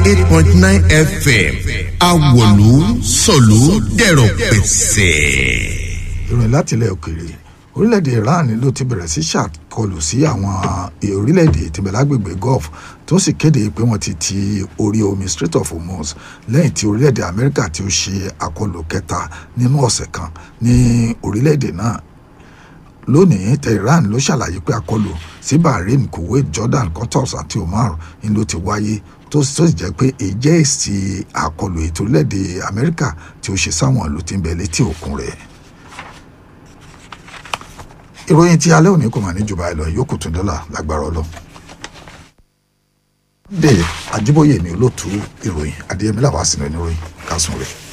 eight point nine fm awolu sọ̀lú dẹ̀rọ̀ pẹ̀sẹ̀. ìròyìn láti ilẹ̀ òkèèrè orílẹ̀-èdè iran ló ti bẹ̀rẹ̀ sí ṣàkọlù sí àwọn orílẹ̀-èdè tìbẹ̀ lágbègbè gulf tó sì kéde pé wọ́n ti ti orí omi strait of hormuz lẹ́yìn tí orílẹ̀-èdè amẹ́ríkà tí ó ṣe àkọlù kẹta nínú ọ̀sẹ̀ kan ní orílẹ̀-èdè náà lónìí tehran ló ṣàlàyé pé àkọlù sí bahrain kuwait jordan qatar àti oman ni ló ti wáyé tó sì jẹ́ pé èjẹ́ èsì àkọlù ètò orílẹ̀-èdè amẹ́ríkà tí ó ṣe sáwọn ìlú tí ń bẹ létí òkun rẹ̀ ìròyìn tí alẹ́ òní kò mà ní jù báyìí lọ yòókù tún dọ́là lágbára ọlọ́run. dé àjíbóyè mi olóòtú ìròyìn adéyẹmí làwọn àsìnà ìròyìn kásùn rẹ̀.